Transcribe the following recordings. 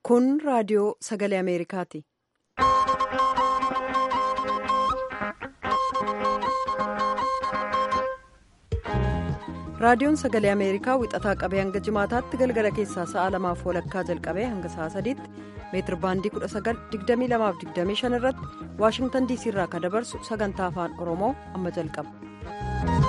Kun raadiyoo sagalee Ameerikaati. Raadiyoon sagalee Ameerikaa wixataa qabee hanga jimaataatti galgala keessaa sa'a lamaaf walakkaa jalqabee hanga sa'a sadiitti meetir baandii 1922-25 irratti Waashingtan diisii irraa kan dabarsu sagantaa afaan Oromoo amma jalqaba.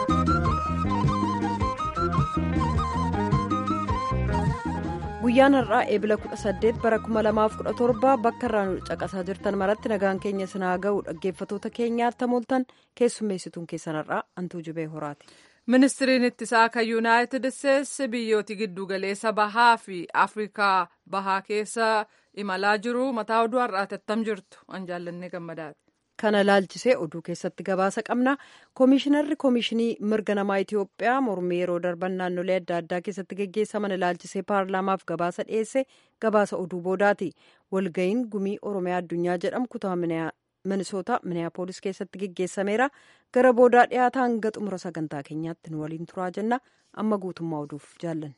Guyyaan har'aa eebila 18 bara 2017 bakka irraa nu caqasaa jirtan maratti nagaan keenya sinaa ga'u dhaggeeffatoota keenyaatti hamooltan keessummeessituun keessan har'aa hantuu jubee horaati. ministiriin ittisaa kan yuunaayitid isteetsi biyyooti giddugaleessa bahaa fi afrikaa bahaa keessa imalaa jiru mataa oduu har'aati attam jirtu an jaallannee gammadaati. kana laalchisee oduu keessatti gabaasa qabna koomishinarri koomishinii mirga namaa itiyoophiyaa mormii yeroo darban naannolee adda addaa keessatti geggeessaman ilaalchisee paarlaamaaf gabaasa dhiyeesse gabaasa oduu boodaati walga'iin gumii oromiyaa addunyaa jedhamu kutaa minisoota miniyaapolis keessatti geggeessameera gara boodaa dhiyaataa hanga xumura sagantaa keenyaatti nu waliin turaa jenna amma guutummaa oduuf jaallanne.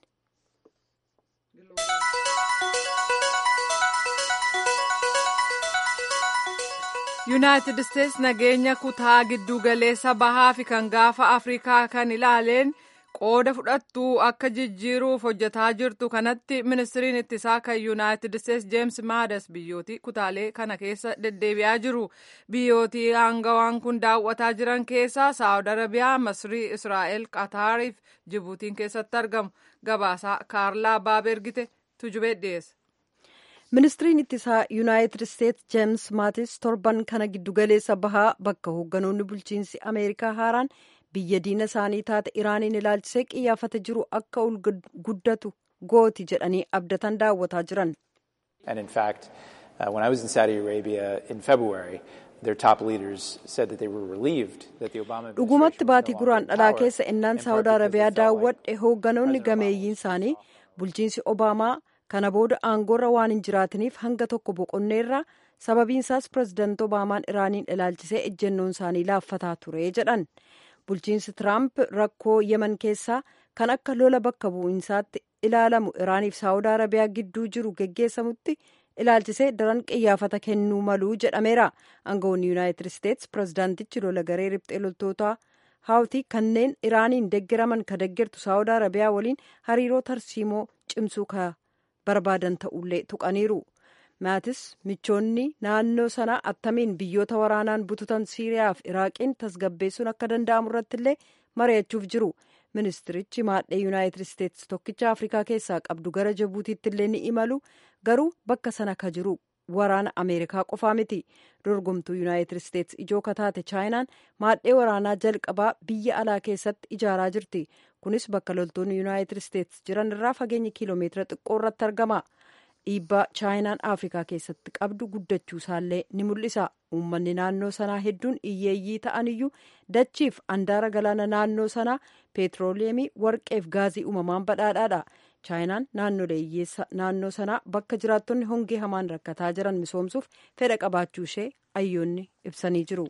yuunaayitid isteetsi nageenya kutaa giddugaleessa bahaa fi kan gaafa afrikaa kan ilaaleen qooda fudhattuu akka jijjiiruuf hojjetaa jirtu kanatti ministiriin ittisaa kan yuunaayitid isteetsi jeems maadas biyyooti kutaalee kana keessa deddeebi'aa jiru biyyooti aangawaan kun daawwataa jiran keessaa saawud arabiyaa masrii israa'el qataariif jibuutiin keessatti argamu gabaasaa kaarlaa baaba ergite tujubee dhiyeessa. ministiriin ittisaa yuunaayitid isteetsi jeems maatis torban kana giddugaleessa bahaa bakka hoogganoonni bulchiinsi ameerikaa haaraan biyya diina isaanii taate iraaniin ilaalchisee qiyyaafata jiru akka ol guddatu gooti jedhanii abdatan daawwataa jiran. And in fact, uh, when I was in Saudi Arabia in February, their top leaders said that they were relieved that the Obama dhugumatti baatii guraan dhalaa keessa innaan saawud arabiyaa daawwadhe hoogganoonni gameeyyiin isaanii bulchiinsi obaamaa kana booda aangoorra waan hin jiraataniif hanga tokko boqonneerra sababiinsaas pirezidaanti obaamaan iraaniin ilaalchisee ejjennoon isaanii laaffataa ture jedhan bulchiinsi tiraamp rakkoo yeman keessaa kan akka lola bakka bu'iinsaatti ilaalamu iraaniif saawud arabiyaa gidduu jiru geggeessamutti ilaalchisee daran qiyyaafata kennuu maluu jedhameera aangawoonni yuunaayitid isteetsi pirezidaantichi lola garee riphxee loltootaa haawtii kanneen iraaniin deggeraman ka deggertu saawud arabiyaa waliin hariiroo tarsiimoo cimsuu ka barbaadan ta'ullee tuqaniiru maatis michoonni naannoo sanaa attamiin biyyoota waraanaan bututan siiriyaa fi iraaqiin tasgabbeessuun akka danda'amu irratti illee mari'achuuf jiru ministirichi maadhee yuunaayitid isteetsi tokkicha afrikaa keessaa qabdu gara jibuutiitti illee ni imalu garuu bakka sana ka jiru waraana ameerikaa qofaa miti dorgomtuu yuunaayitid isteetsi ijoo kataate chaayinaan maadhee waraanaa jalqabaa biyya alaa keessatti ijaaraa jirti kunis bakka loltoonni yuunaayitid isteetsi jiran irraa fageenya kiiloomeetira xiqqoo irratti argama dhiibbaa chaayinaan afrikaa keessatti qabdu guddachuu isaallee ni mul'isa uummanni naannoo sanaa hedduun hiyyeeyyii ta'aniyyuu dachiif andaara galaana naannoo sanaa peetirooleemii warqeef gaazii uumamaan badhaadhaadha chaayinaan naannolee hiyyeessa naannoo sanaa bakka jiraattonni hongee hamaan rakkataa jiran misoomsuuf fedha qabaachuu ishee ayyoonni ibsanii jiru.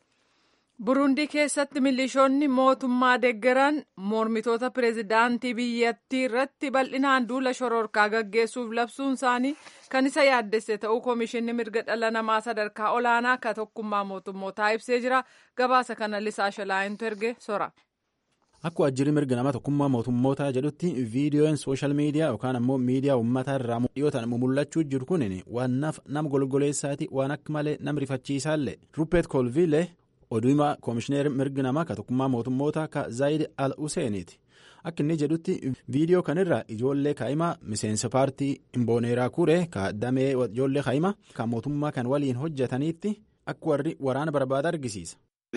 burundii keessatti milishoonni mootummaa deggeran mormitoota pireezidaantii biyyattii irratti bal'inaan duula shororkaa gaggeessuuf labsuun isaanii kan isa yaaddesse ta'uu koomishinni mirga dhala namaa sadarkaa olaanaa akka tokkummaa mootummootaa ibsee jira gabaasa kana lisaa shalaayintu erge sora. Akkuma ajjirri mirga nama tokkummaa mootummootaa jedhutti viidiyoon sooshaal miidiyaa yookaan ammoo miidiyaa uummataa irraa dhiyootaan mul'achuu jiru kun waan nama golgoleessaati waan akka malee nama rifachiisaallee Rupeet Kolviilee oduu himaa koomishineer mirgi namaa ka tokkummaa mootummoota ka Zaayid Al Huseeniiti. Akka inni jedhutti viidiyoo kanarra ijoollee kaa'imaa miseensa paartii Imbooneeraa Kuree ka damee ijoollee kaa'imaa kan mootummaa kan waliin hojjetaniitti akka warri waraana barbaada argisiisa.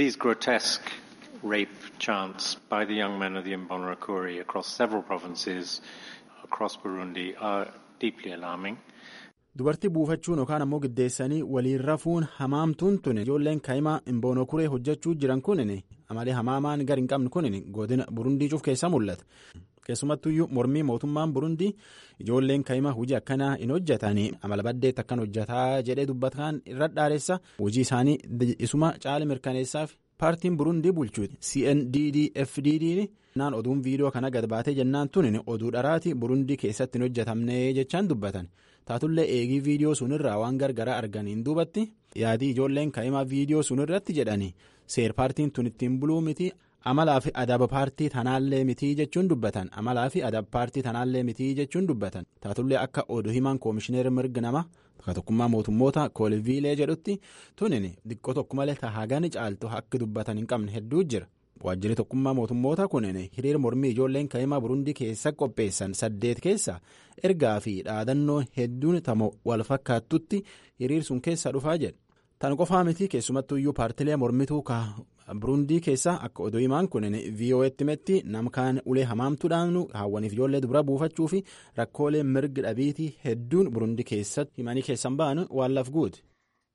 rape chants by the young men of the Imbonerakure across several provinces across Burundi are deeply alarming. Dubartii buufachuun yookaan ammoo giddeessanii waliin rafuun hamaamtuun tun ijoolleen kaa'imaa Imboonokuree hojjechuu jiran kunin amalee hamaamaan gar hin qabne kunin godina Burundii cuuf keessa mul'ata. Keessumattuyyuu mormii mootummaan Burundii ijoolleen kaa'imaa hojii akkanaa hin hojjetanii amala baddeetti akkan hojjetaa jedhee dubbataan irra dhaareessa hojii isaanii isuma caala mirkaneessaaf paartiin burundii bulchu cndd-fdd naan oduun viidiyoo kana gad baatee jennaan tun oduu dharaati burundii keessatti hin hojjetamne jechaan dubbatan taatullee eegii viidiyoo sunirraa waan gargaraa arganiin duubatti yaadii ijoolleen kaa'imaa viidiyoo sunirratti jedhani seer paartiin tun ittiin buluu miti amalaa fi adaba paartii tanaallee mitii jechuun dubbatan amalaa fi adaba paartii tanaallee mitii jechuun dubbatan taatullee akka oduu himaan koomishineer mirga nama tokkummaa mootummoota kooliviilee jedhutti tunin diqqoo tokko malee tahaagani caaltu akka dubbatan hin qabne hedduu jira. waajjirri tokkummaa mootummoota kunin hiriira mormii ijoolleen kaa'imaa burundii keessa qopheessan saddeet keessa ergaa fi dhaadannoo hedduun tamo wal fakkaattutti hiriir sun keessa dhufaa jedha tan qofaa miti keessumattuu iyyuu paartilee mormituu burundii keessa akka oduu himaan kunin vo'etti metti namkaan ulee hamaamtuudhaan haawwaniif ijoollee dubara buufachuu fi rakkoolee mirga dhabiitii hedduun burundii keessatti himanii keessan ba'an waan lafguuti.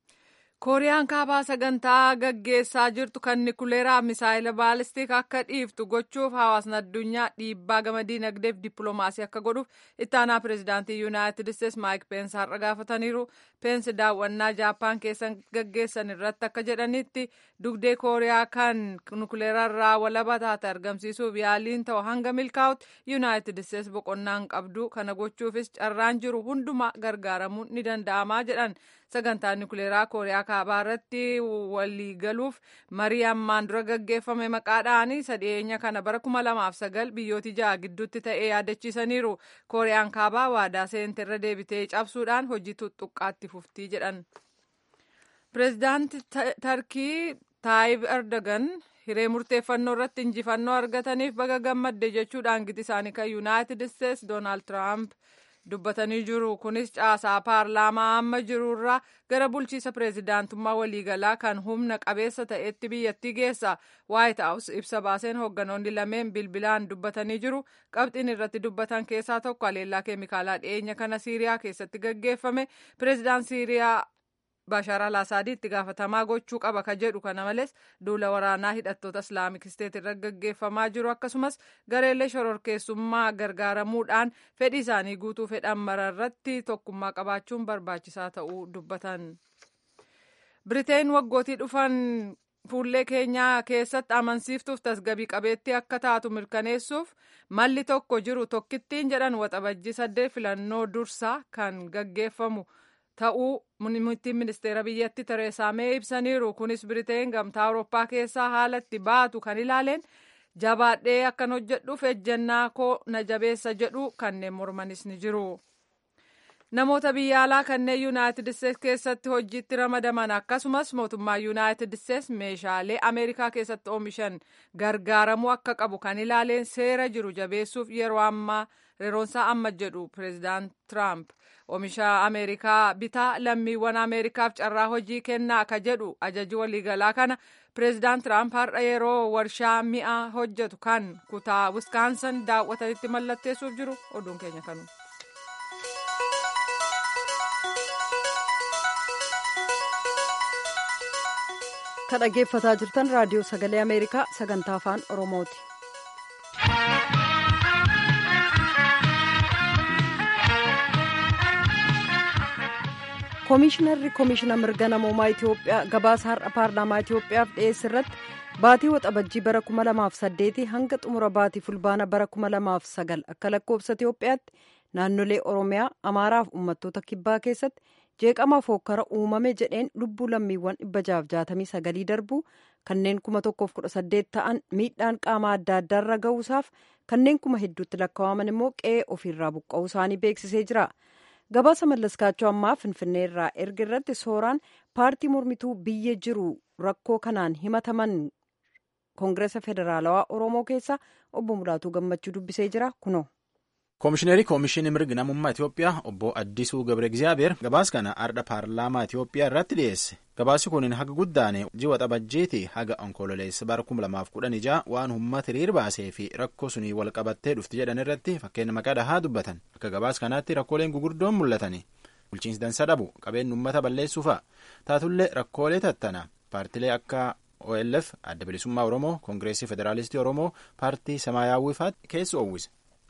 kooriyaan kaabaa sagantaa gaggeessaa jirtu kan nikuleeraa misaayila baalistik akka dhiiftu gochuuf hawaasni addunyaa dhiibbaa gama diinagdeef dippiloomaasii akka godhuuf ittaanaa pireezidaantii yuunaayitid isteetsi maayik peensi har'a gaafataniiru peensi daawwannaa jaappaan keessa gaggeessan irratti akka jedhanitti dugdee kooriyaa kan nikuleerarraa walaba taate argamsiisuuf yaaliin ta'u hanga milkaa'utti yuunaayitid isteetsi boqonnaan qabdu kana gochuufis carraan jiru hundumaa gargaaramuun ni danda'amaa jedhan sagantaa nikuleeraa kooriyaa kaabaa irratti waliigaluuf marii ammaan dura gaggeeffame maqaadhaan sadheenya kana bara kuma lamaaf sagal biyyooti ja'a gidduutti ta'ee yaadachiisaniiru kooriyaan kaabaa waadaa seente irra deebitee cabsuudhaan hojii tuttuqqaatti fuftii jedhan. pireezidaanti tarkii taayib erdogan hiree murteeffannoo irratti injifannoo argataniif baga gammadde jechuudhaan giti isaanii kan yuunaayitid isteetsi doonaald tiraamp. dubbatanii jiru kunis caasaa paarlaamaa amma jirurraa gara bulchiisa pireezidaantummaa waliigalaa kan humna qabeessa ta'etti biyyattii geessa waayit haawus ibsa baaseen hoogganoonni lameen bilbilaan dubbatanii jiru qabxiin irratti dubbatan keessaa tokko aleellaa keemikaalaa dhiyeenya kana siiriyaa keessatti gaggeeffame pireezidaan siiriyaa Bashaar al-Asaadii itti gaafatamaa gochuu qaba ka jedhu kana malees duula waraanaa hidhattoota islaamik isteet irra gaggeeffamaa jiru akkasumas gareelee shororkeessummaa gargaaramuudhaan fedhii isaanii guutuu fedhan mararratti tokkummaa qabaachuun barbaachisaa ta'uu dubbatan. Biriteen waggootii dhufan fuullee keenyaa keessatti amansiiftuuf tasgabii qabeettii akka taatu mirkaneessuuf malli tokko jiru tokkittiin jedhan waxabajjii saddeet filannoo dursaa kan gaggeeffamu. ta'uu muummittiin ministeera biyyatti tereesaa mee ibsaniiru kunis biriteen gamtaa awurooppaa keessaa haala itti baatu kan ilaaleen jabaadhee akkan hojjedhuuf ejjennaa koo na jabeessa jedhu kanneen mormanis ni jiru. namoota biyya alaa kanneen yuunaayitid isteetsi keessatti hojiitti ramadaman akkasumas mootummaa yuunaayitid isteetsi meeshaalee ameerikaa keessatti oomishan gargaaramuu akka qabu kan ilaaleen seera jiru jabeessuuf yeroo ammaa yeroonsaa amma jedhu pireezidaant tiraamp oomisha ameerikaa bitaa lammiiwwan ameerikaaf carraa hojii kennaa akka jedhu ajaji waliigalaa kana pireezidaant tiraamp har'a yeroo warshaa mi'a hojjetu kan kutaa wiskaansan daawwatanitti mallatteessuuf jiru oduun keenya kanu. kan dhaggeeffataa jirtan raadiyoo sagalee ameerikaa sagantaa afaan oromooti. koomishinarri koomishina mirga namoomaa itiyoophiyaa gabaasa har'a paarlaamaa itiyoophiyaaf dhiyeesse irratti baatii waxabajjii bara 2008 hanga xumura baatii fulbaana bara 2009 akka lakkoofsa itiyoophiyaatti naannolee oromiyaa amaaraaf uummattoota kibbaa keessatti jeeqama fokkara uumame jedheen lubbuu lammiiwwan 669 darbuu kanneen 1118 ta'an miidhaan qaama adda addaarra ga'uusaaf kanneen kuma hedduutti lakkaa'aman immoo qe'ee ofiirraa buqqa'uu isaanii beeksisee jira. gabaasa mallaskaachoo ammaa finfinnee irraa erga irratti sooraan paartii mormituu biyya jiru rakkoo kanaan himataman koongireesa federaalawaa oromoo keessa obbo Mulaatuu Gammachuu dubbisee jira kunoo. koomishineerii koomishinii mirga namummaa Itiyoophiyaa obbo Addisuu Gabre Gizaabeer gabaasa kana ardha paarlaamaa Itiyoophiyaa irratti dhiyeesse. Gabaasi kun haga guddaane ji'a xabajjeeti haga onkololeessa bara 2016 waan uummata hiriir baasee fi rakkoo sunii wal qabattee dhufti jedhan irratti fakkeenya maqaa dhahaa dubbatan. Akka gabaasa kanaatti rakkooleen gugurdoon mul'atani. Bulchiinsi dansa dhabu qabeenya uummata balleessuu fa'a. Taatullee rakkoolee tattana paartilee akka OLF adda bilisummaa Oromoo, Koongireesii Federaalistii Oromoo, paartii Samaayaawwii fa'aatti keessa oowwise.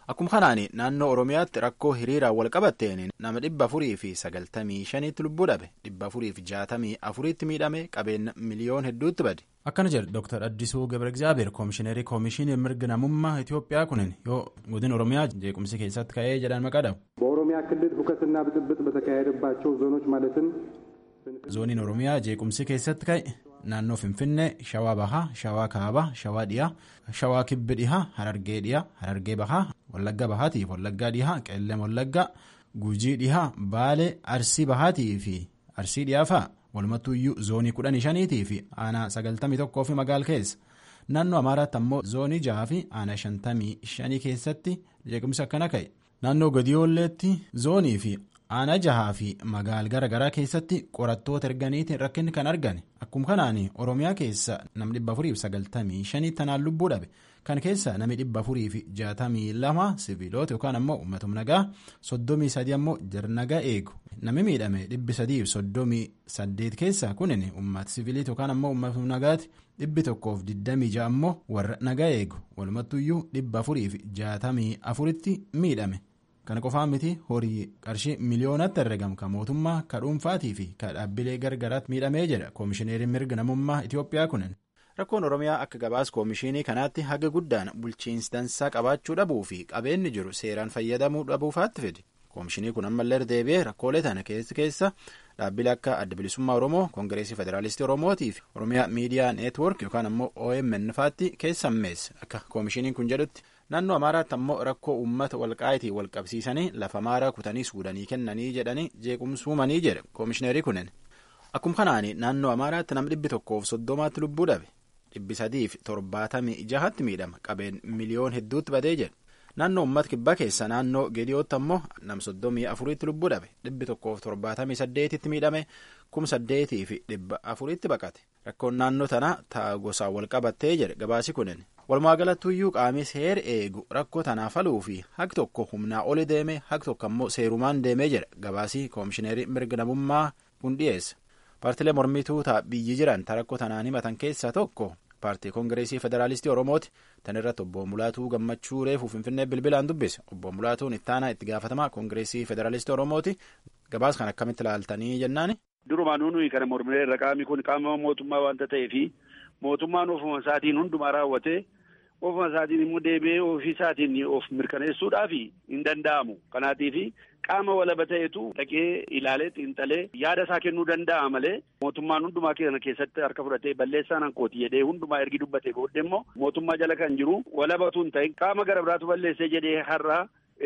akkuma kanaan naannoo oromiyaatti rakkoo hiriiraan wal qabatteen nama dhibba afurii fi sagaltamii shaniitti lubbuu dhabe dhibba afurii fi jaatamii afuriitti miidhame qabeenya miliyoon hedduutti bade. akkana jedhe dooktar addisuu gabre egzaabeer koomishineerii koomishinii mirga namummaa itiyoophiyaa kunin yoo godin oromiyaa jeequmsi keessatti ka'ee jedhan maqaa dhabu. በኦሮሚያ ክልል ሁከትና ብጥብጥ በተካሄደባቸው ዞኖች ማለትም zooniin oromiyaa jeequmsi keessatti ka'e naannoo finfinnee shawaa bahaa shawaa kaabaa shawaa dhiyaa shawaa kibbi dhihaa harargee dhiyaa harargee bahaa wallagga bahaatiif wallaggaa dhihaa qeellam wallaggaa gujii dhihaa baalee arsii bahaatii fi arsii dhiyaa fa'a walumattuuyyuu zoonii kudhanii shaniitii fi aanaa sagaltamii tokkoo fi magaal keessa naannoo amaaraatti ammoo zoonii jaha fi aanaa shantamii shanii keessatti jeequmsi akkana ka'e naannoo gadiyoolleetti zoonii fi aanaa jahaa fi magaal gara garaa keessatti qorattoota erganiitiin rakkinni kan argame akkuma kanaan oromiyaa keessa nam dhibba afurii fi sagaltamii shanii tanaan lubbuu dhabe kan keessa nami dhibba afurii fi jaatamii lama siviiloota yookaan ammoo uummatum nagaa soddomii sadii ammoo jarnagaa eegu nami miidhame dhibbi sadii fi soddomii saddeet keessa kunin uummata siviiliiti yookaan ammoo uummatum nagaati dhibbi tokkoof digdamii ja'a ammoo warra nagaa eegu walumattuyyuu dhibba afurii fi jaatamii afuritti miidhame. kana qofaa miti horii qarshii miliyoonatti herregamu kan mootummaa ka dhuunfaatii fi ka dhaabbilee gargaraatti miidhamee jedha koomishineeriin mirga namummaa itiyoophiyaa kunin rakkoon oromiyaa akka gabaas koomishinii kanaatti haga guddaan bulchiinsi dansaa qabaachuu dhabuu fi qabeenyi jiru seeraan fayyadamuu dhabuufaatti fide koomishinii kun ammallee deebi'ee rakkoolee tana keessa keessa dhaabbilee akka adda bilisummaa oromoo koongireesii federaalistii oromootii fi oromiyaa miidiyaa neetwork yookaan ammoo omn faatti keessammeesse akka koomishiniin kun jedhutti. naannoo amaaraatti ammoo rakkoo uummata walqaayitii wal qabsiisanii lafa maaraa kutanii suudanii kennanii jedhanii jeequmsuumanii jedhe koomishineerii kunin akkuma kanaan naannoo amaaraatti nam dhibbi tokkoof soddomaatti lubbuu dhabe dhibbi sadiif torbaatamii jahatti miidhama qabeen miliyoon hedduutti badee jedhe naannoo uummata kibbaa keessa naannoo geediyootti ammoo nam soddomii afuriitti lubbuu dhabe dhibbi tokkoof torbaatamii saddeetitti miidhame kum saddeetii fi dhibba afuriitti baqate rakkoon naannoo tanaa ta'a gosaan wal qabattee jedhe gabaasi kunin. walumaagalatuyyuu qaamni seera eegu rakkoo tanaaf faluu fi haq tokko humnaa oli deeme haq tokko ammoo seerumaan deemee jedha gabaasii koomishineerii mirga namummaa kun dhiyeessa paartilee mormituu ta'a biyyi jiran ta rakkoo tanaan himatan keessaa tokko paartii koongireesii federaalistii oromooti tan irratti obbo mulaatuu gammachuu reefuu finfinnee bilbilaan dubbise obbo mulaatuun ittaanaa itti gaafatamaa koongireesii federaalistii oromooti gabaas kan akkamitti ilaaltanii jennaani. durumaanuu nuyi kana mormineerra qaamni kun qaama mootummaa waanta ta'eefi mootummaan ofuma isaatiin hundumaa raawwatee ofuma isaatiin immoo deebi'ee ofii isaatiin of mirkaneessuudhaaf hin danda'amu kanaatiif qaama walaba ta'etu dhaqee ilaalee xiinxalee yaada isaa kennuu danda'a malee mootummaan hundumaa kana keessatti harka fudhatee balleessaan hankooti jedhee hundumaa ergi dubbatee booddee immoo mootummaa jala kan jiru walabatu hin ta'in qaama gara biraatu balleessee jedhee har'a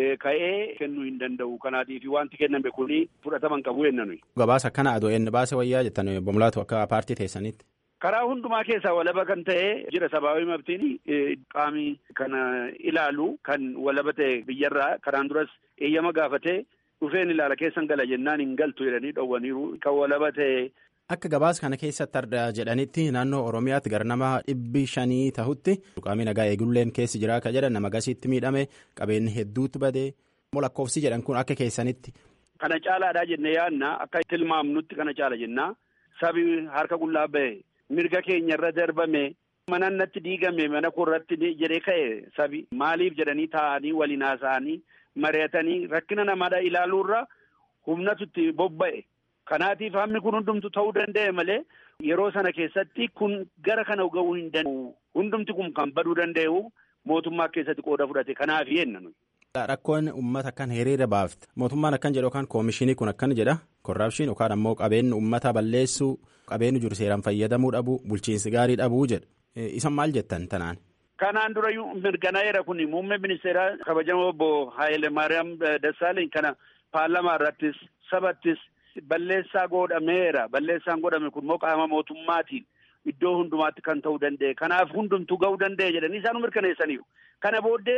ka'ee kennuu hin danda'u kanaatiif wanti kenname kuni fudhataman qabu jenna nuyi. Gabaasa akkana adoo inni baase wayyaa jettan obbo Mulaatu akka paartii teessanitti. karaa hundumaa keessaa walaba kan ta'e jira sabaabii mabtiin qaami kana ilaalu kan walaba ta'e biyyarraa karaan duras eeyyama gaafatee dhufeen ilaala keessan gala jennaan hin galtu jedhanii dhowwaniiru kan walaba ta'e. Akka gabaasa kana keessatti argaa jedhanitti naannoo Oromiyaatti gara nama dhibbi shanii tahutti qaamni nagaa eegulleen keessi jira akka jedhan nama gasiitti miidhame qabeenyi hedduutti badee lakkoofsi jedhan kun akka keessanitti. Kana caalaadhaa jennee yaadna akka tilmaamnutti kana caala jennaa sabi harka qullaa bahe. mirga keenya irra darbame mana natti diigame mana koorratti jedhee ka'e sabi maaliif jedhanii taa'anii waliin haasa'anii mari'atanii rakkina namaadha ilaaluurra humnatu itti bobba'e kanaatiif hammi kun hundumtu ta'uu danda'e malee yeroo sana keessatti kun gara kana ga'uu hin danda'u hundumti kun kan baduu danda'u mootummaa keessatti qooda fudhate kanaaf yenna nuyi. Rakkoon uummata akkan hiriira baafte mootummaan akkan jedhu yookaan koomishinii kun akkan jedha korraapshin yookaan ammoo qabeenyi uummata balleessuu qabeenyi jiru seeraan fayyadamuu dhabuu bulchiinsi gaarii dhabuu jedha isan maal jettan tanaan. Kanaan dura mirkanaa'eera kun muummee ministeeraa kabajamoo obbo Haayile Maariyaam Dassaaleny kana paarlamaa irrattis sabattis balleessaa godhameera balleessaan godhame kun immoo qaama mootummaatiin iddoo hundumaatti kan ta'uu danda'e kanaaf hundumtuu ga'uu danda'e jedhanii isaan mirkaneessaniiru kana booddee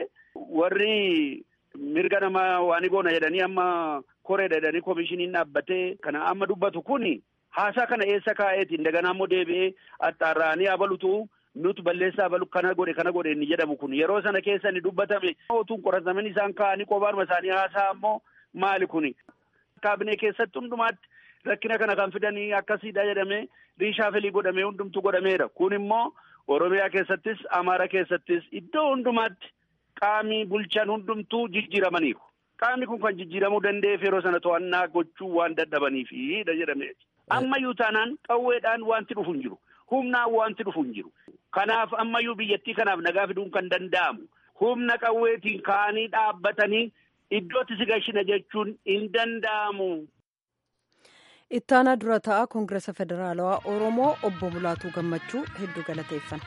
warri mirga namaa waan goona jedhanii amma koreedha jedhanii koomishiniin dhaabbatee kana amma dubbatu kuni haasaa kana eessa kaa'eeti daganaa immoo deebi'ee axxaarra'anii abalutu nuti balleessaa abalu kana godhe kana godhe inni jedhamu kun yeroo sana keessa inni dubbatame otuun qorataman isaan kaa'anii qobaanuma isaanii haasaa ammoo maali kuni kaabinee keessatti hundumaatti rakkina kana kan fidanii akkasiidha jedhamee riishaafelii godhamee hundumtu godhameera kun immoo oromiyaa keessattis amaara keessattis iddoo hundumaatti qaamni bulchan hundumtuu jijjiiramaniiru. Qaamni kun kan jijjiiramuu danda'eef yeroo sana to'annaa gochuu waan dadhabaniifidha jedhame. Ammayyuu taanaan qawweedhaan wanti dhufu hin jiru. Humnaan wanti dhufu hin jiru. Kanaaf ammayyuu biyyattii kanaaf nagaa fiduun kan danda'amu. Humna qawweetiin ka'anii dhaabbatanii iddootti si gashina jechuun hin danda'amu. Ittaanaa dura ta'a Koongiresa Federaalawaa Oromoo obbo Mulaatuu Gammachuu hedduu galateeffanna.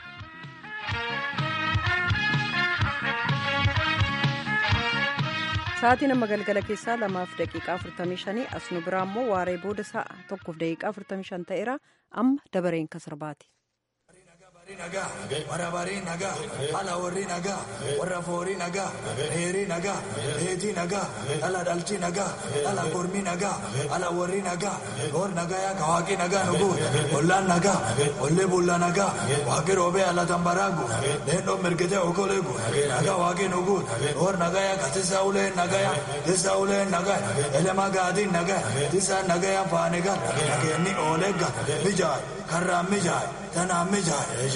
Sa'aatiin amma galgala keessaa lamaaf daqiiqaa afurtamii shanii as nu biraa immoo waaree booda sa'a tokkoof daqiiqaa afurtamii shan ta'eera amma dabareen kasarbaati. warra barii nagaa ala warri nagaa warra foorii nagaa heerii nagaa heetii nagaa ala dhalchi nagaa ala gormii nagaa ala warri nagaa goor nagaa yaa kawaaqii nagaa nuguun ollaan nagaa ollee bulla nagaa waaqii roobee ala tambaraagu leendoo mirgitee okoleegu nagaa waaqii nuguun goor nagaa yaa katisaa uleen nagaa yaa tisaa uleen nagaa elema gaadiin nagaa tisaan nagaa yaa faanigaa nageenni oolegga mijaay karraan mijaay tanaan mijaay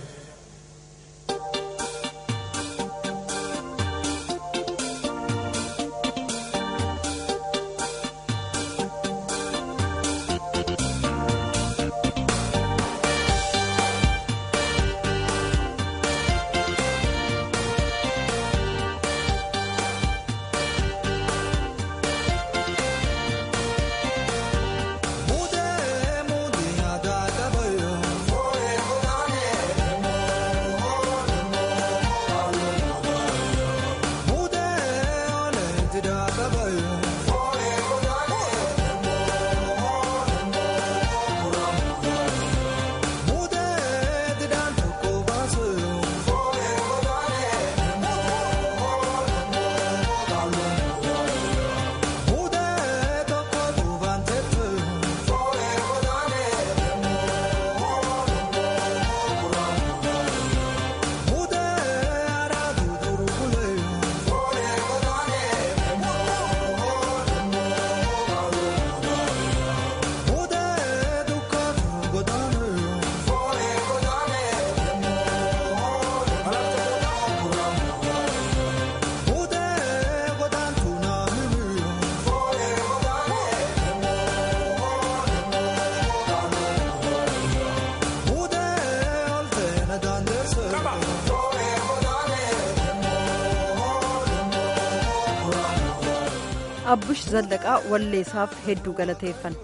abbush zallaqaa walleessaaf hedduu galateeffan.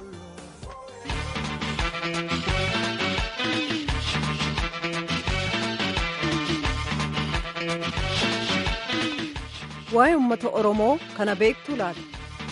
waa'ee uummata oromoo kana beektuu laata.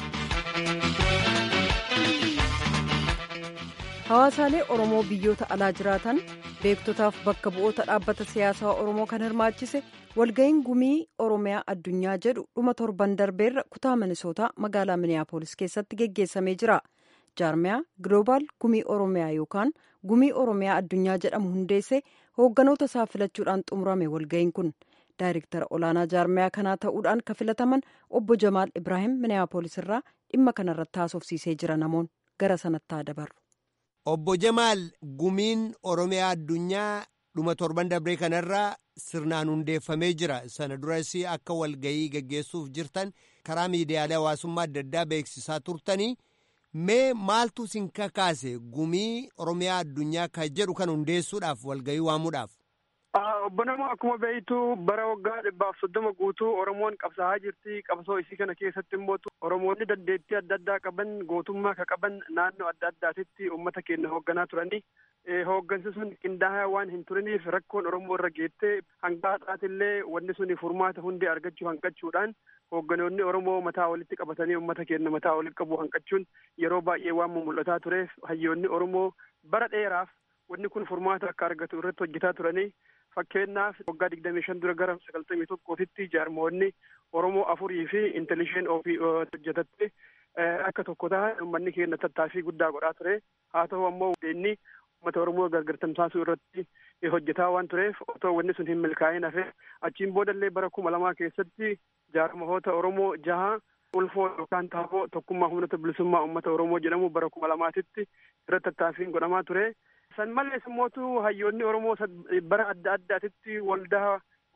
hawaasaalee oromoo biyyoota alaa jiraatan beektotaaf bakka bu'oota dhaabbata siyaasaa oromoo kan hirmaachise walga'iin gumii oromiyaa addunyaa jedhu dhuma torban darbeerra kutaa minisootaa magaalaa miniyaapolis keessatti geggeessamee jira jaarmiyaa gloobaal gumii oromiyaa yookaan gumii oromiyaa addunyaa jedhamu hundeesse hoogganoota isaa filachuudhaan xumurame walga'iin kun daayirektara olaanaa jaarmiyaa kanaa ta'uudhaan kan filataman obbo jamaal ibraahim miniyaapolis irraa dhimma kanarratti haasofsiisee jira namoon gara sanatti haa dabarru. Obbo Jamaal gumiin Oromiyaa addunyaa dhuma torban dabree kanarraa sirnaan hundeeffamee jira. Sana duras akka walgayii gaggeessuuf jirtan karaa miidiyaalee hawaasummaa adda addaa beeksisaa turtanii mee maaltu isin kakaase gumii Oromiyaa addunyaa kan jedhu kan hundeessuudhaaf walgayii waamuudhaaf? Obbo Namoo akkuma beektu bara waggaa dhibbaaf soddoma guutuu Oromoon qabsaa'aa jirti. Qabsoo isii kana keessatti immoo Oromoonni dandeettii adda addaa qaban gootummaa ka qaban naannoo adda addaatitti uummata keenya hoogganaa turanii. Hooggansi sun qindaa'aa waan hin turiniif rakkoon Oromoo irra geettee hanga har'aatillee wanni sun furmaata hundee argachuu hanqachuudhaan hoogganoonni Oromoo mataa walitti qabatanii uummata keenya mataa walitti qabu hanqachuun yeroo baay'ee waan mul'ataa tureef hayyoonni Oromoo bara dheeraaf wanni kun furmaata akka argatu irratti hojjetaa turanii fakkeenyaaf waggaa digdamii shan dura gara sagaltamii tokkootitti jaarmoonni Oromoo afurii fi intellishen ofii hojjetatte akka tokko ta'an uummanni keenya tattaaffii guddaa godhaa ture haa ta'u ammoo inni uummata Oromoo gargar tamsaasuu irratti hojjetaa waan tureef otoo wanni sun hin milkaa'in hafe achiin boodallee bara kuma lamaa keessatti jaarmahoota Oromoo jaha ulfoo yookaan taaboo tokkummaa humnoota bilisummaa uummata Oromoo jedhamu bara kuma lamaatitti irratti tattaaffiin godhamaa ture. san malees immootu hayyoonni oromoo bara adda addaatitti waldaa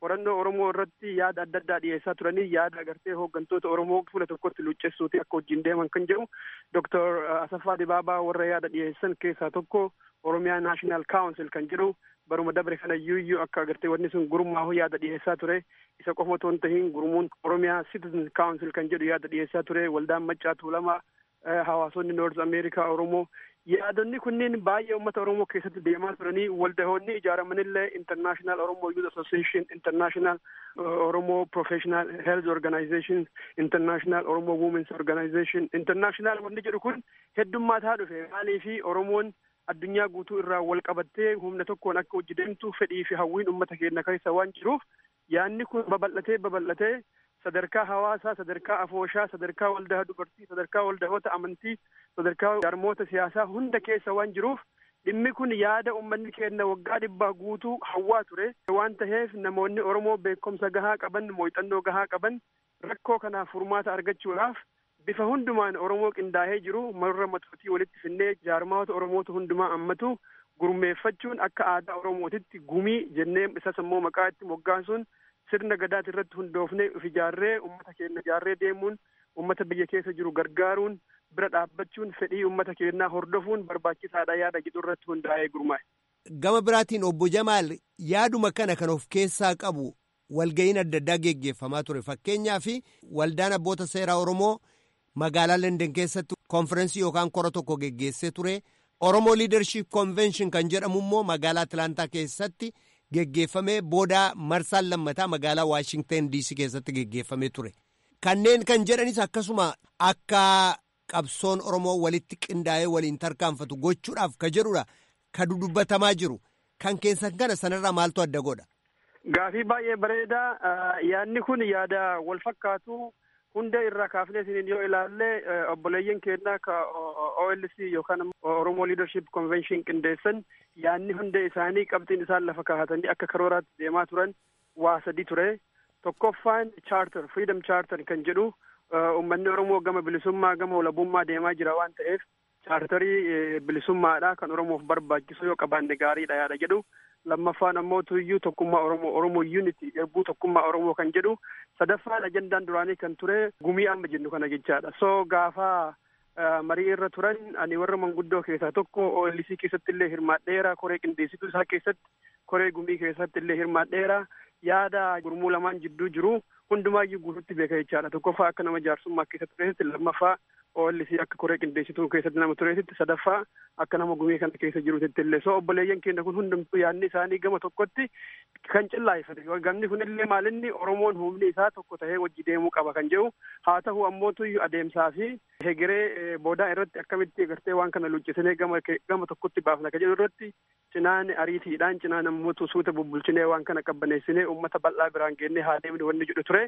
qorannoo Oromoo irratti yaada adda addaa dhiyeessaa turanii yaada agartee hooggantoota Oromoo fuula tokkotti luuccessuuti akka wajjin deeman kan jedhu Dr. Asaffaa Dibaabaa warra yaada dhiyeessan keessaa tokko Oromiyaa National Council kan jedhu baruma dabre kana iyyuu akka agartee wanni sun gurmaahu yaada dhiyeessaa ture isa qofa otoo hin tahiin gurmuun Oromiyaa Citizen Council kan jedhu yaada dhiyeessaa ture waldaan maccaa tuulamaa hawaasonni North America Oromoo yaadonni kunniin baay'ee uummata Oromoo keessatti deemaa turanii waldahoonni ijaaramanillee International Oromo Youth Association, International Oromo Professional Health Organization, International Oromo Women's Organization, International wanni jedhu kun heddummaataa dhufe maaliifi Oromoon addunyaa guutuu irraa wal qabattee humna tokkoon akka hojii deemtu fedhii fi hawwiin uummata keenya keessa waan jiruuf yaanni kun babal'atee babal'atee sadarkaa hawaasaa sadarkaa afooshaa sadarkaa waldaa dubartii sadarkaa waldahoota amantii sadarkaa jaarmoota siyaasaa hunda keessa waan jiruuf dhimmi kun yaada uummanni keenya waggaa dhibbaa guutuu hawwaa ture waan taheef namoonni oromoo beekumsa gahaa qaban muuxannoo gahaa qaban rakkoo kanaaf furmaata argachuudhaaf bifa hundumaan oromoo qindaa'ee jiru marra matootii walitti finnee jaarmaata oromootu hundumaa ammatu gurmeeffachuun akka aadaa oromootitti gumii jennee isas immoo maqaa itti moggaasuun sirna gadaati irratti hundoofnee of ijaarree ummata keenya ijaarree deemuun ummata biyya keessa jiru gargaaruun bira dhaabbachuun fedhii ummata keenyaa hordofuun barbaachisaadha yaada jedhu irratti hundaa'ee gurmaa'e. Gama biraatiin obbo Jamaal yaaduma kana kan of keessaa qabu walga'iin adda addaa geggeeffamaa ture fakkeenyaaf waldaan abboota seeraa Oromoo magaalaa London keessatti konferensii yookaan kora tokko geggeessee ture Oromoo Leadership Convention kan jedhamu immoo magaalaa Atlantaa keessatti. geggeeffamee booda marsaan lammataa magaalaa Waashingtan DC keessatti geggeeffamee ture. Kanneen kan jedhanis akkasuma akka qabsoon Oromoo walitti qindaa'ee waliin tarkaanfatu gochuudhaaf ka jedhudha. Ka dudubbatamaa jiru. Kan keessan kana sanarraa maaltu adda godha? Gaafii baay'ee bareedaa. Yaadni kun yaada wal fakkaatu hunda irraa kaafnee isiniin yoo ilaalle obboleeyyan keenyaa ka OLC yookaan Oromoo Leadership Convention qindeessan yaadni hunda isaanii qabxiin isaan lafa kaahatanii akka karooraatti deemaa turan waa sadi ture. Tokkoffaan charter freedom charter kan jedhu uummanni Oromoo gama bilisummaa gama walabummaa deemaa jira waan ta'eef chaartarii bilisummaadha kan Oromoof barbaachisu yoo qabaanne gaariidha yaada jedhu. lammaffaan ammoo tuyyuu tokkummaa Oromoo Oromoo unity erbuu tokkummaa Oromoo kan jedhu sadaffaan ajandaan duraanii kan ture gumii amma jennu kana jechaadha. So gaafa marii irra turan ani warra manguddoo keessaa tokko OLC keessatti illee hirmaadheera koree qindeessituu isaa keessatti koree gumii keessatti illee hirmaadheera yaada gurmuu lamaan jidduu jiru hundumaayyuu guututti beeka jechaadha. Tokkoffaa akka nama jaarsummaa keessatti tureesitti lammaffaa OLC akka koree qindeessituu keessatti nama tureesitti sadaffaa akka nama gumii kana keessa jirutti illee so obboleeyyan keenya kun hundumtuu yaadni isaanii gama tokkotti kan cillaayifate gamni kun illee maalinni oromoon humni isaa tokko tahee wajji deemuu qaba kan jedhu haa ta'u ammootu adeemsaa fi hegeree boodaa irratti akkamitti agartee waan kana luccisinee gama gama tokkotti baafna kan jedhu irratti cinaan ariitiidhaan cinaan ammootu suuta bubbulchinee waan kana qabbaneessinee uummata bal'aa biraan geennee haa deemne wanni jedhu ture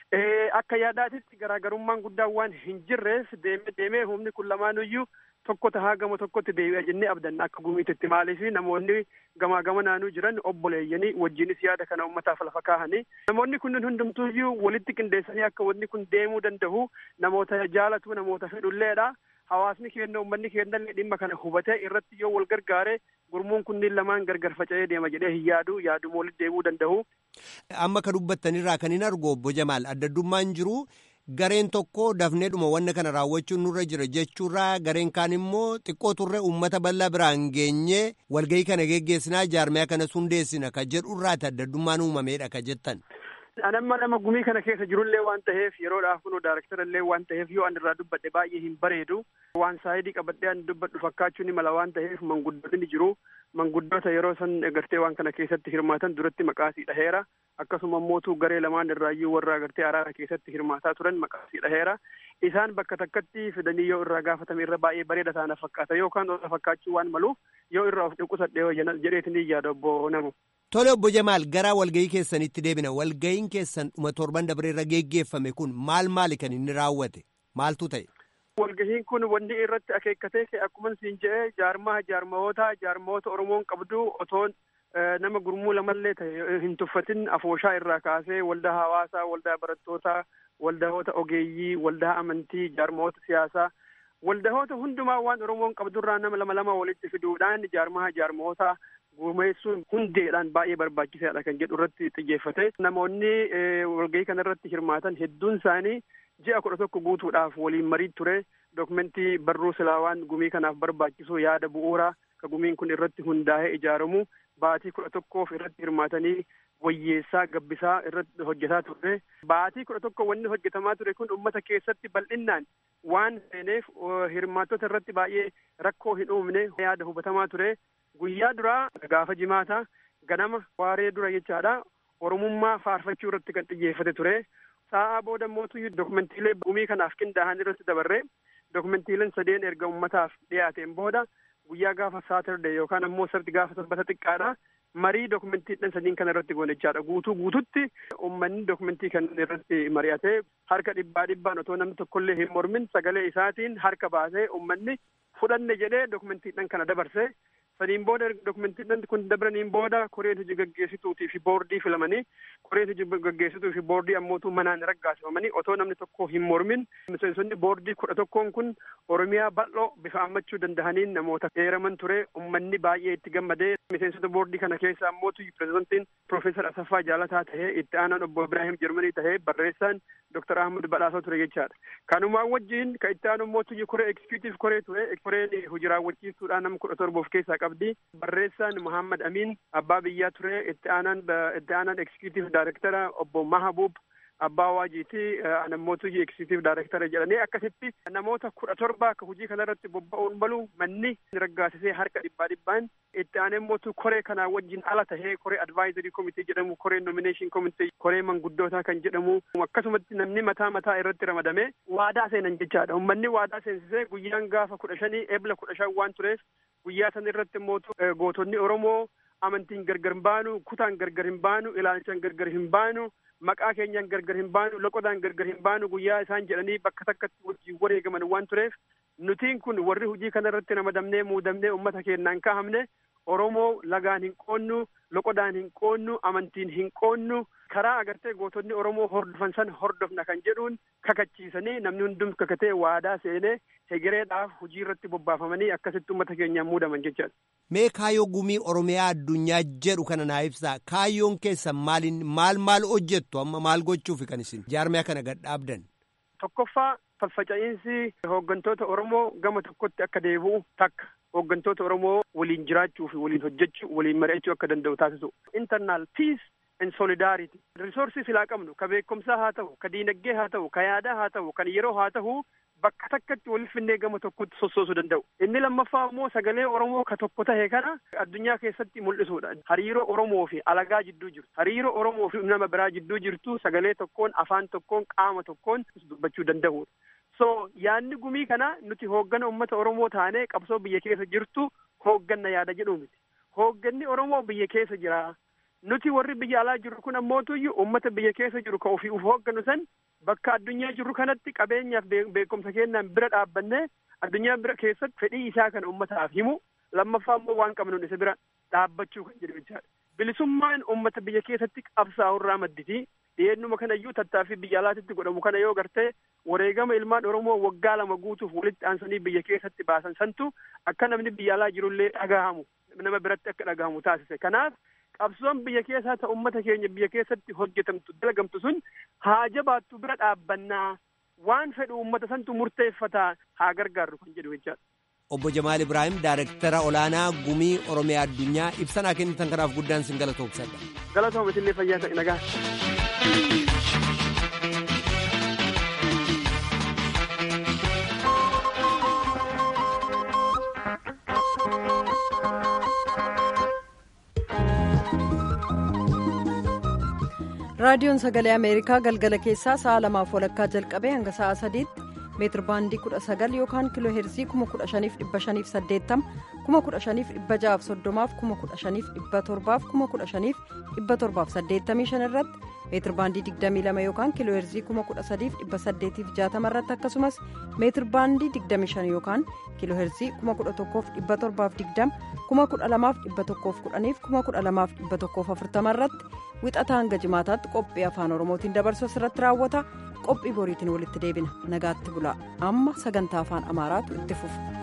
akka yaadaatitti garaagarummaan guddaan waan hin jirreef deemee deemee humni kun lamaanuyyuu tokko tahaa gama tokkotti deebi'a jennee abdanna akka gumiititti maaliif namoonni gamaa gama naanuu jiran obboleeyyanii wajjinis yaada kana ummataaf lafa kaahanii namoonni kunneen hundumtuuyyuu walitti qindeessanii akka wanni kun deemuu danda'u namoota jaalatu namoota fedhulleedha. Hawaasni keenya uummanni keenya dhimma kana hubatee irratti yoo wal gargaare gurmuun kunniin lamaan gargar faca'ee deema jedhee hin yaadu yaaduma walitti deemuu danda'u. Amma ka dubbattanirraa kan hin argu obbo Jamaal addaddummaan jiru. Gareen tokko dafneedhuma wanna kana raawwachuun nurra jira jechuurraa gareen kaan immoo xiqqoo turre uummata bal'aa biraan geenyee walgahii kana geggeessinaa jaarmiyaa kana hundeessina ka jedhurraati addaddummaan uumameedha ka jettan. Anamma nama gumii kana keessa jirullee waan ta'eef yeroodhaaf kunoo daaraktara illee waan ta'eef yoo an irraa dubbadhe baay'ee hin bareedu waan saayidii qabadhee an dubbadhu fakkaachuu ni mala waan ta'eef manguddoonni ni jiru manguddoota yeroo san agartee waan kana keessatti hirmaatan duratti maqaasii dhaheera akkasuma mootuu garee lamaan irraayyuu warra agartee araara keessatti hirmaataa turan maqaasii dhaheera isaan bakka takkatti fidanii yoo irraa gaafatame irra baay'ee bareeda taana fakkaata yookaan irra fakkaachuu waan maluuf yoo irraa of dhukkubsadhee jedheetini yaada obbo namu. Tole obbo Jamaal gara walgahii keessanitti deebina walgahiin keessan dhuma torban dabree irra geggeeffame kun maal maali kan inni raawwate maaltu ta'e. Walgahiin kun wanni irratti akeekkatee akkuma siin jedhee jaarmaa jaarmawoota jaarmawoota Oromoon qabdu otoon nama gurmuu lamallee ta'e hin tuffatin afooshaa irraa kaasee waldaa hawaasaa waldaa barattootaa waldahoota ogeeyyii waldaa amantii jaarmawoota siyaasaa waldahoota hundumaa waan Oromoon qabdurraa nama lama lama walitti fiduudhaan jaarmaa jaarmawoota gumeessuun hundeedhaan baay'ee barbaachisaadha kan jedhu irratti xiyyeeffate namoonni walgahii kana irratti hirmaatan hedduun isaanii ji'a kudha tokko guutuudhaaf waliin marii ture dokumentii barruu silaawaan gumii kanaaf barbaachisu yaada bu'uuraa ka gumiin kun irratti hundaa'ee ijaaramu baatii kudha tokkoof irratti hirmaatanii wayyeessaa gabbisaa irratti hojjetaa ture baatii kudha tokko wanni hojjetamaa ture kun ummata keessatti bal'innaan waan seeneef hirmaattota irratti baay'ee rakkoo hin uumne yaada hubatamaa ture guyyaa duraa gaafa jimaataa ganama waaree dura jechaadha oromummaa faarfachuu irratti kan xiyyeeffate ture sa'aa booda mootu dokumentiilee gumii kanaaf qindaa'an irratti dabarre dokumentiileen sadeen erga ummataaf dhiyaateen booda guyyaa gaafa saatarde yookaan ammoo sarti gaafa sanbata xiqqaadha marii dokumentiidhaan sadiin kana irratti goone guutuu guututti ummanni dokumentii kan irratti mari'ate harka dhibbaa dhibbaan otoo namni tokkollee hin mormin sagalee isaatiin harka baasee ummanni fudhanne jedhee dokumentiidhaan kana dabarse saniin booda dokumentiidhaan kun dabraniin booda koreen hojii gaggeessituutii fi boordii filamanii koreen hojii gaggeessituu fi boordii ammootuu manaan raggaasifamanii otoo namni tokko hin mormin miseensonni boordii kudha tokkoon kun oromiyaa bal'oo bifa ammachuu danda'aniin namoota heeraman ture ummanni baay'ee itti gammadee miseensota boordii kana keessa ammootu pirezidantiin Profeesar Asaffaa Jaalataa tahee itti aanaan obbo Ibraahim Jarmanii tahee barreessaan Dr. Ahmad Badhaasoo ture jechaadha. Kanumaan wajjin ka itti aanu mootu koree ekskiyutiif koree ture koreen hojii raawwachiistuudhaan nama kudha torba of keessaa qabdi. Barreessaan Muhammad Amin abbaa biyyaa ture itti aanaan itti aanaan ekskiyutiif daayirektara obbo Mahabuub abbaa waajiiti namoota hojii ekskiyutiif daayirektara jedhanii akkasitti namoota kudha torba akka hojii kanarratti bobba'uun malu manni raggaasisee harka dhibbaa dhibbaan itti aanee mootu koree kanaa wajjin ala tahee koree advaayizarii komitee jedhamu koree nomineeshin komitee koree manguddootaa kan jedhamu akkasumatti namni mataa mataa irratti ramadame waadaa seenan jechaadha ummanni waadaa seensisee guyyaan gaafa kudha shanii ebla kudha shan waan tureef guyyaa san irratti mootu gootonni oromoo amantiin gargar hin baanu kutaan gargar hin baanu ilaalchaan gargar hin baanu maqaa keenyaan gargar hin baanu loqodaan gargar hin baanu guyyaa isaan jedhanii bakka takkatti wajjin wareegaman waan tureef nutiin kun warri hojii kana irratti ramadamnee muudamnee ummata keenyaan kahamne oromoo lagaan hin qoonnu loqodaan hin qoonnu amantiin hin qoonnu karaa agartee gootonni oromoo hordofan san hordofna kan jedhuun kakachiisanii namni hundum kakatee waadaa seenee hegereedhaaf hojii irratti bobbaafamanii akkasitti ummata keenyaan muudaman jechaadha. Mee kaayyoo gumii Oromiyaa addunyaa jedhu kana naa ibsaa kaayyoon keessan maaliin maal maal hojjettu amma maal gochuufi kan isin jaarmiyaa kana gad dhaabdan. Tokkoffaa faffaca'iinsi hooggantoota Oromoo gama tokkotti akka deebi'u takka hooggantoota Oromoo waliin jiraachuu fi waliin hojjechuu waliin mari'achuu akka danda'u taasisu. Internal peace and solidarity. Risoorsii silaa qabnu ka beekumsaa haa ta'u ka diinagdee haa ta'u ka yaadaa haa ta'u kan yeroo haa ta'u bakka takkatti waliif finnee gama tokkotti sossoosuu danda'u. Inni lammaffaa immoo sagalee Oromoo ka tokko tahe kana addunyaa keessatti mul'isuudha. Hariiroo Oromoo fi alagaa jidduu jirtu. Hariiroo Oromoo fi nama biraa jidduu jirtu sagalee tokkoon afaan tokkoon qaama tokkoon dubbachuu danda'uudha. So yaadni gumii kana nuti hooggana uummata Oromoo taanee qabsoo biyya keessa jirtu hoogganna yaada jedhu miti. Hoogganni Oromoo biyya keessa jira. Nuti warri biyya alaa jirru kun ammootuyyuu uummata biyya keessa jiru ka ofii uf hoogganu san bakka addunyaa jirru kanatti qabeenyaaf beekumsa kennaan bira dhaabbannee addunyaa bira keessatti fedhii isaa kan uummataaf himu lammaffaa immoo waan qabnuun isa bira dhaabbachuu kan jedhu jechaadha. Bilisummaan uummata biyya keessatti qabsaa'u irraa madditi. Dhiyeennuma kanayyuu tattaaffii biyya alaatitti godhamu kana yoo gartee wareegama ilmaan Oromoo waggaa lama guutuuf walitti aansanii biyya keessatti baasan santu akka namni biyya alaa jirullee dhagahamu nama biratti akka dhagahamu taasise. Kanaaf qabsoon biyya keessaa ta'u uummata keenya biyya keessatti hojjetamtu dalagamtu sun haa jabaattu bira dhaabbannaa waan fedhu uummata santu murteeffataa haa gargaarru kan jedhu jechaadha. Obbo Jamaal Ibrahim Daayirektara Olaanaa Gumii Oromiyaa Addunyaa ibsanaa kennitan kanaaf guddaan sin galatoomsadha. Galatooma isinlee fayyaa ta'e nagaa. raadiyoon sagalee ameerikaa galgala keessaa sa'a lamaaf walakkaa jalqabee hanga sa'a sadiitti meetir baandii kudha sagal yookaan kiloo heerzii kuma kudha shaniif dhibba shaniif saddeettama kuma kudha shaniif dhibba ja'aaf soddomaaf kuma kudha shaniif dhibba torbaaf kuma kudha shaniif dhibba torbaaf saddeettamii shan irratti meetir baandii digdamii lama yookaan kiloo heerzii kuma kudha sadiif dhibba saddeetiif jaatama irratti akkasumas meetir baandii digdamii shan yookaan kiloo heerzii kuma kudha tokkoof dhibba torbaaf digdama kuma kudha lamaaf dhibba tokkoof kudhaniif kuma kudha lamaaf dhibba tokkoof afurtama irratti wixataa hanga jimaataatti qophii afaan oromootiin dabarsu asirratti raawwata qophii boriitiin walitti deebina nagaatti bulaa amma sagantaa afaan amaaraatu itti fufa.